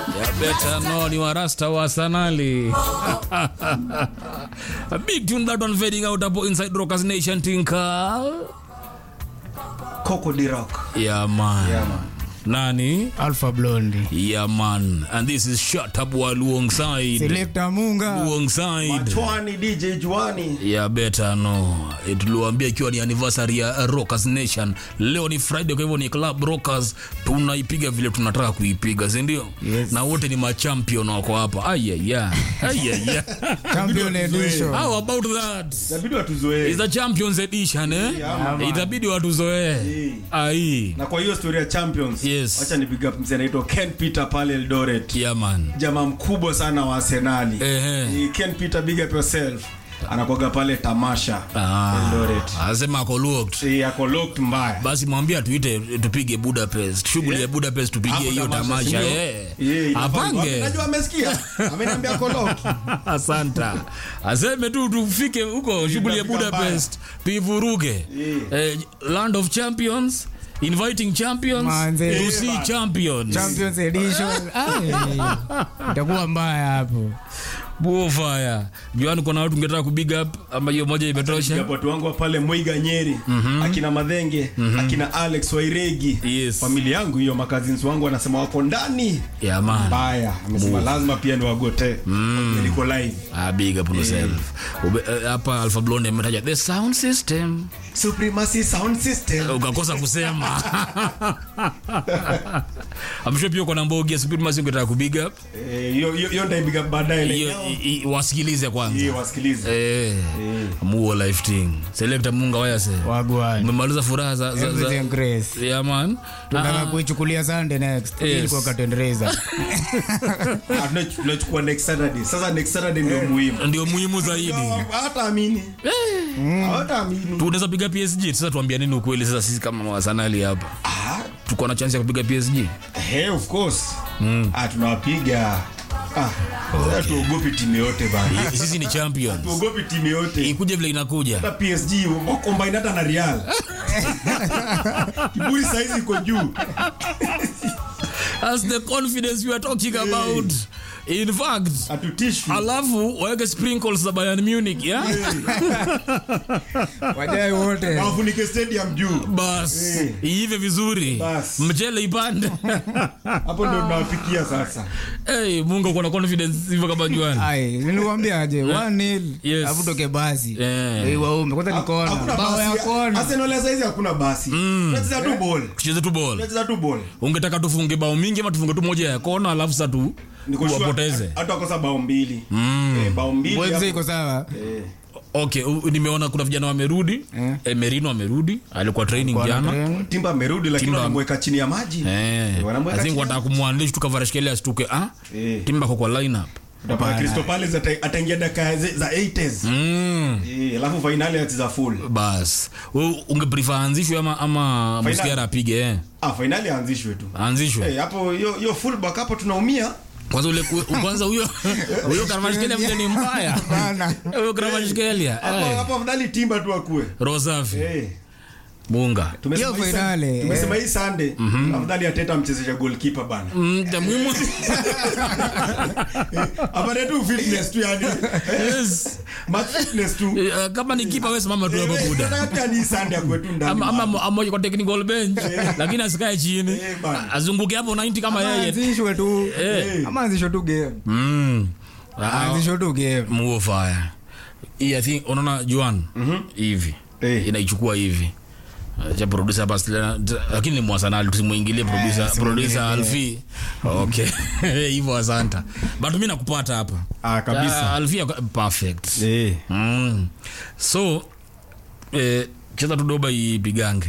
Ya better know ni warasta wa Sanali. A big tune that one fading out hapo inside Rockers Nation Tinka. Coco de Rock. Yeah man. Yeah, man. Nani? Alpha Blondy. Yeah man. And this is Shut Up wa Luongside. Selector Munga. Luongside. Machwani DJ Juani. ya beta no Eh, tuliwaambia ikiwa ni anniversary ya Rockers Nation. Leo ni Friday, kwa hivyo ni Club Rockers, tunaipiga vile tunataka kuipiga, si ndio? Yes. Na wote ni machampion wako hapa. Ayaya, ayaya. Champion Edition. How about that? Inabidi watuzoee. Is the Champions Edition eh? Yeah, man. Itabidi watuzoee. Ai. Na kwa hiyo story ya Champions. Yes. Wacha ni big up mzee anaitwa Ken Peter pale Eldoret. Yeah man. Jamaa mkubwa sana wa Arsenali. Ehe. Ni Ken Peter big up yourself. Anakuwaga pale tamasha Ah. Eldoret. Anasema ako locked. Eh, ako locked mbaya. basi mwambie tuite tupige budapest shughuli ya budapest Hapo tupigie hiyo tamasha sindio? eh. Eh, inafaa- apange Najua amesikia. Ameniambia ako locked. asanta aseme tu tufike huko shughuli ya tutafika budapest tuivuruge eh, land of champions inviting champions Manze. to see champions Champions Edition. Ai. Itakuwa mbaya hapo. buofaya juani kuna watu ngetaka kubig up ama hiyo moja imetosha Japo watu wangu wa pale Mwiga Nyeri, akina Madhenge, akina Alex Wairegi. Yes. Familia yangu hiyo makazins wangu wanasema wako ndani. yeah, man Mbaya. Amesema lazima pia niwagote. Niko live. Ah, big up on yourself Ube- eh, hapa alpha blonde ametaja the sound system Supremacy Sound System. ukakosa kusema amsho pia uko na mbogi ya supremacy ungetaka kubig up Eh, hiyo hiyo hiyo ndaibiga baadaye hiyo leo. i- i- wasikilize kwanza Hii wasikilize. eh muo life thing select munga wayase Wagwan. umemaliza furaha za, za, za Everything grace. yeah man Tunataka Ah, kuichukulia Sunday next. Yes. Ili kwa Katendereza. Ah, tuna- tunachukua next Saturday. Sasa next Saturday ndio muhimu. ndio muhimu zaidi Hata amini. Hata amini. tunaweza piga PSG sasa tuambia nini ukweli sasa sisi kama wasanali hapa Ah, tuko na chance ya kupiga PSG Hey, of course. Ah, tunawapiga. Ah, sasa tuogopi timu yote bana. sisi ni champions Tuogopi timu yote. ikuje vile inakuja Hata PSG wakombaini hata na Real. Kiburi saizi iko juu. as the confidence we are talking about in fact Hatutishwi. alafu waweke sprinkles za Bayern Munich ya Wajai wote. Na wafunike stadium juu. bas Eh. iive vizuri Bas. mchele ipande Hapo ndio tunawafikia sasa. hey, mungu uko na confidence hivyo kama juani Ai, nilikwambia aje 1-0. Yes. Alafu toke basi. Eh. Eh, waume. Kwanza ni kona. Hakuna Bao ya basi. kona. Arsenal ya saizi hakuna basi. Tunacheza tu ball. tucheze tu ball Tunacheza tu ball. ungetaka tufunge bao mingi ama tufunge tu moja ya kona alafu sasa tu Niko sure wapoteze hata wakosa bao mbili. Eh, bao mbili. Mwenzi hapo. iko sawa. Eh. okay u- nimeona kuna vijana wamerudi Eh. eh, merino amerudi alikuwa training Kwa jana train. Timba amerudi lakini Timba- wanamweka chini ya maji. Eh, Wanamweka I think chini. wataka kumwandishi tukavarashkelia asituke ah? Eh. timba kwa kwa lineup Utapata Crystal Palace ata- ataingia dakika ze- za 80s. mm. Eh, alafu finali atiza full. bas we ungeprefer aanzishwe ama, ama Final. muskiara apige eh? Ah, finali aanzishwe tu. aanzishwe Eh, hapo hiyo hiyo fullback hapo tunaumia. kwanza ule kwanza huyo huyo karavashkelia vile ni mbaya Bana. huyo karavashkelia Hapo hapo afadhali Timba tu akue. roho safi Eh. munga Tumesema Hiyo hii finali, Sunday- Tumesema hii Sunday afadhali Ateta mchezesha goalkeeper bana. Mm, cha muhimu Apate tu fitness tu yani. yes. Match fitness tu. Eh, kama ni kipa wewe simama tu hapo Eh, buda nataka pia ni Sunday akue tu ndani. ama ama amoja kwa technical bench lakini asikae chini Eh, bana. azunguke hapo 90 kama yeye Anzishwe tu. Eh. Ama anzishwe tu game. mm. Ah, Anzishwe tu game. muo fire hii i think unaona juan hivi Eh. inaichukua hivi Uh, cha producer hapa sila- t- lakini ni mwasanali tusimuingilie producer producer alfi okay hivyo asanta but mimi nakupata hapa Ah, kabisa. Ah, alfi ako- perfect Eh. mm. so eh, cheza tudoba ipigange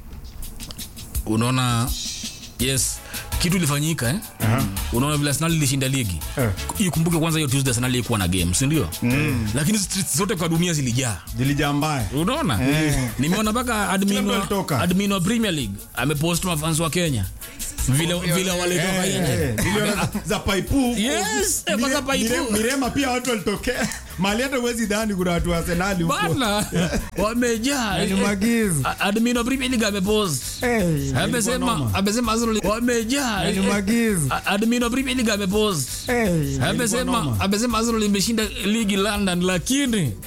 unaona yes kitu ilifanyika eh? unaona vile arsenal ilishinda ligi Eh. ikumbuke kwanza hiyo tuesday arsenal ilikuwa na game sindio mm. lakini streets zote kwa dunia zilijaa Dilijaa mbaya. unaona nimeona mpaka admin mtu wa, alitoka. admin wa premier league amepost mafans wa kenya vile vile walitoka Eh, nje eh, milioni za- za paipu Yes, eh, kwanza Mire- paipu. Mire- mirema pia watu walitokea mali hata uwezi dhani kuna watu wa Arsenali huko bana wamejaa Ni magizo. A- admin wa Premier League amepost Eh, amesema noma. amesema Arsenal wamejaa Ni magizo. A- admin wa Premier League amepost Eh, amesema noma. amesema Arsenal imeshinda ligi London lakini